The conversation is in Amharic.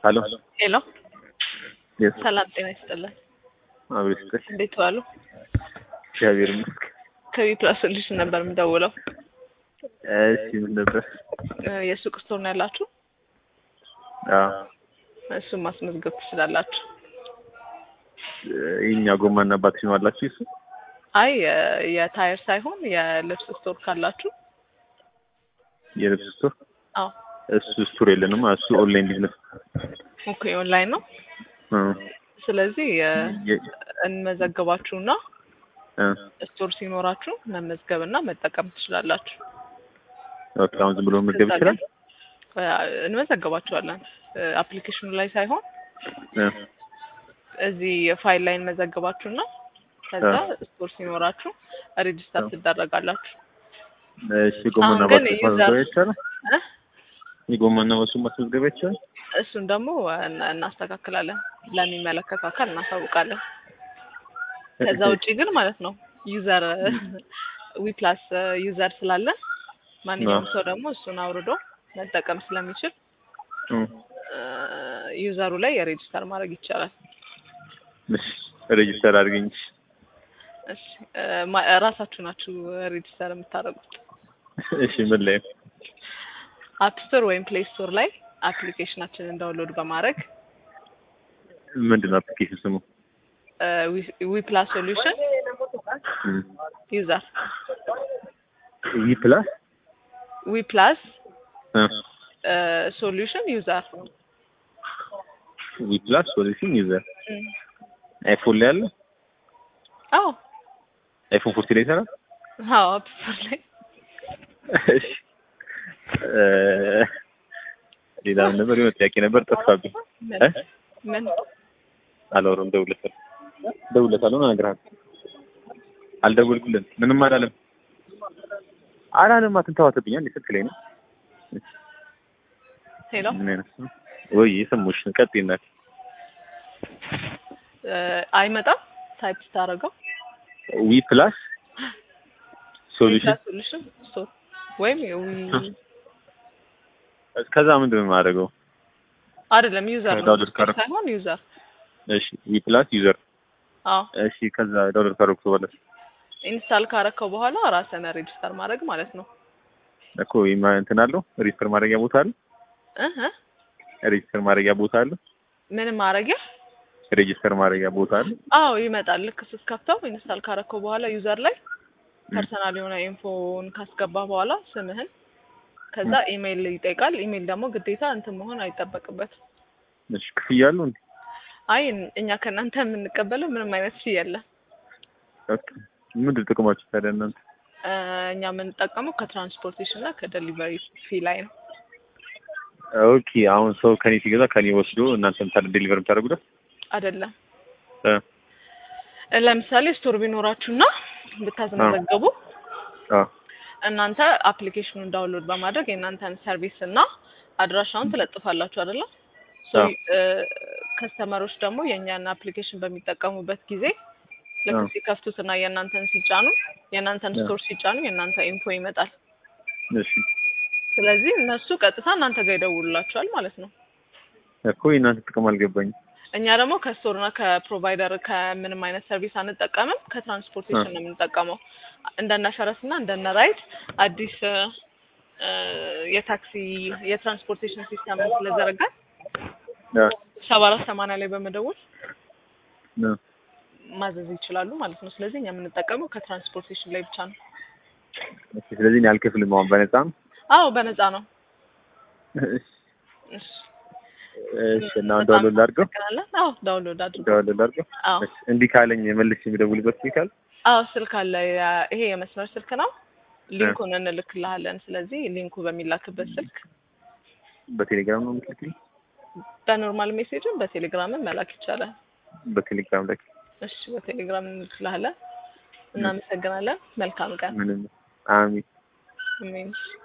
ሄሎ ሄሎ የስ ሰላም ጤና ይስጥልን። አብሬ ስጥል እንዴት ዋሉ? እግዚአብሔር ይመስገን። ከቤቱ ሶሉሽን ነበር የምደውለው። እሺ ምን ነበር? እ የሱቅ ስቶር ነው ያላችሁ? አዎ እሱን ማስመዝገብ ትችላላችሁ። የኛ ጎማና ባትሪ ነው አላችሁ? እሱ አይ የ- የታየር ሳይሆን የልብስ ስቶር ካላችሁ የልብስ ስቶር አዎ እሱ ስቶር የለንም። እሱ ኦንላይን ቢዝነስ ኦኬ ኦንላይን ነው። እ ስለዚህ እ የ- እንመዘግባችሁና እ ስቶር ሲኖራችሁ መመዝገብና መጠቀም ትችላላችሁ። ኦኬ አሁን ዝም ብሎ መመዝገብ ይችላል? እ እንመዘግባችኋለን አፕሊኬሽኑ ላይ ሳይሆን እ እዚህ ፋይል ላይ እንመዘግባችሁና ከዛ ስቶር ሲኖራችሁ ሬጅስተር አዎ። ትደረጋላችሁ። እሺ ጎማና አሁን ግን ባትሪ ዩዘር- ማስመዝገብ ይቻላል? እ? የጎማና ባትሪ ማስመዝገብ ይቻላል? እሱን ደግሞ እና- እናስተካክላለን፣ ለሚመለከተው አካል እናሳውቃለን። ከዛ ውጪ ግን ማለት ነው ዩዘር ዊፕላስ ዩዘር ስላለን ማንኛውም አዎ። ሰው ደግሞ እሱን አውርዶ መጠቀም ስለሚችል እ እ ዩዘሩ ላይ የሬጅስተር ማድረግ ይቻላል። እሺ ሬጂስተር አድርገኝ። እሺ እ ማ- ራሳችሁ ናችሁ ሬጅስተር የምታደርጉት። እሺ ምን ላይ ነው? አፕ ስቶር ወይም ፕሌይ ስቶር ላይ አፕሊኬሽናችንን ዳውንሎድ በማድረግ ምንድን ነው አፕሊኬሽን ስሙ? ዊፕላስ ሶሉሽን እ ዩዘር ዊ ፕላስ ዊፕላስ እ ሶሉሽን ዩዘር ዊ ፕላስ ሶሉሽን ዩዘር አይፎን ላይ አለ? አዎ አይፎን ፎርቲ ላይ ይሰራል? አዎ አፕ ስቶር ላይ እሺ እ ሌላ ምን ነበር? የሆነ ጥያቄ ነበር ጠፋብኝ። እ? ምን አላወራም። ደውለታል ደውለታል ሆነ እነግርሃለሁ። አልደወልኩልህም። ምንም አላለም አላለም። አትንተዋተብኛል እንደ ስልክ ላይ ነው። ሄሎ ምን አይነት ነው? ወይ የሰሙሽ ቀጥይ እናቴ። እ አይመጣም ታይፕ ስታደርገው ዊ ፕላስ ሶሉሽን ሶሉሽን ስቶር ወይም የዊ ከዛ ምንድን ነው የማደርገው? አይደለም ዩዘር ነው ዳውንሎድ ካደረኩ። ሳይሆን ዩዘር እሺ ዊ ፕላስ ዩዘር አዎ እሺ ከዛ ዳውንሎድ ካደረኩ በኋላ ኢንስታል ካረከው በኋላ ራስን ሬጅስተር ማድረግ ማለት ነው እኮ ይማ እንትን አለው ሬጅስተር ማድረጊያ ቦታ አለ እህ ሬጅስተር ማድረጊያ ቦታ አለ ምንም ማድረጊያ ሬጅስተር ማድረጊያ ቦታ አለ አዎ ይመጣል ልክ ስትከፍተው ኢንስታል ካረከው በኋላ ዩዘር ላይ ፐርሰናል የሆነ ኢንፎን ካስገባ በኋላ ስምህን ከዛ ኢሜይል ይጠይቃል ኢሜይል ደግሞ ግዴታ እንትን መሆን አይጠበቅበትም እሺ ክፍያ አለው እንዴ አይ እኛ ከእናንተ የምንቀበለው ምንም አይነት ፊ የለም ኦኬ ምንድን ጥቅማችሁ ታዲያ እናንተ እ እኛ የምንጠቀመው ከትራንስፖርቴሽን እና ከደሊቨሪ ፊ ላይ ነው ኦኬ አሁን ሰው ከኔ ሲገዛ ከኔ ወስዶ እናንተ ምታደ ዴሊቨር የምታደርጉት አይደለም እ እ ለምሳሌ ስቶር ቢኖራችሁና ብታስመዘገቡ አ እናንተ አፕሊኬሽኑን ዳውንሎድ በማድረግ የእናንተን ሰርቪስ እና አድራሻውን ትለጥፋላችሁ አይደለም ሶ አዎ። ከስተመሮች ደግሞ የእኛን አፕሊኬሽን በሚጠቀሙበት ጊዜ ልክ አዎ። ሲከፍቱት እና የእናንተን ሲጫኑ የእናንተን አዎ። ስቶር ሲጫኑ የእናንተ ኢንፎ ይመጣል እሺ ስለዚህ እነሱ ቀጥታ እናንተ ጋር ይደውሉላችኋል ማለት ነው እኮ የእናንተ ጥቅም አልገባኝም እኛ ደግሞ ከስቶር እና ከፕሮቫይደር ከምንም አይነት ሰርቪስ አንጠቀምም ከትራንስፖርቴሽን ነው የምንጠቀመው እንደነ ፈረስ እና እንደነ ራይድ አዲስ እ እ የታክሲ የትራንስፖርቴሽን ሲስተም ስለዘረጋን አ ሰባ አራት ሰማንያ ላይ በመደወል አ ማዘዝ ይችላሉ ማለት ነው ስለዚህ እኛ የምንጠቀመው ከትራንስፖርቴሽን ላይ ብቻ ነው ኦኬ ስለዚህ እኔ አልከፍልም አሁን በነፃ ነው አዎ በነፃ ነው እሺ እሺ እሺ እና አሁን ዳውንሎድ ላድርገው እናመሰግናለን አዎ ዳውንሎድ አድርገው ዳውንሎድ ላድርገው አዎ እሺ እንዲህ ካለኝ መልሼ የሚደውልበት ስልክ አለ አዎ ስልክ አለ ያ- ይሄ የመስመር ስልክ ነው ሊንኩን እንልክልሃለን ስለዚህ ሊንኩ በሚላክበት ስልክ በቴሌግራም ነው የምትልክልኝ በኖርማል ሜሴጅን በቴሌግራምም መላክ ይቻላል በቴሌግራም ላይ እሺ በቴሌግራም እንልክልሃለን እናመሰግናለን መልካም ቀን ምንም አሚን አሜን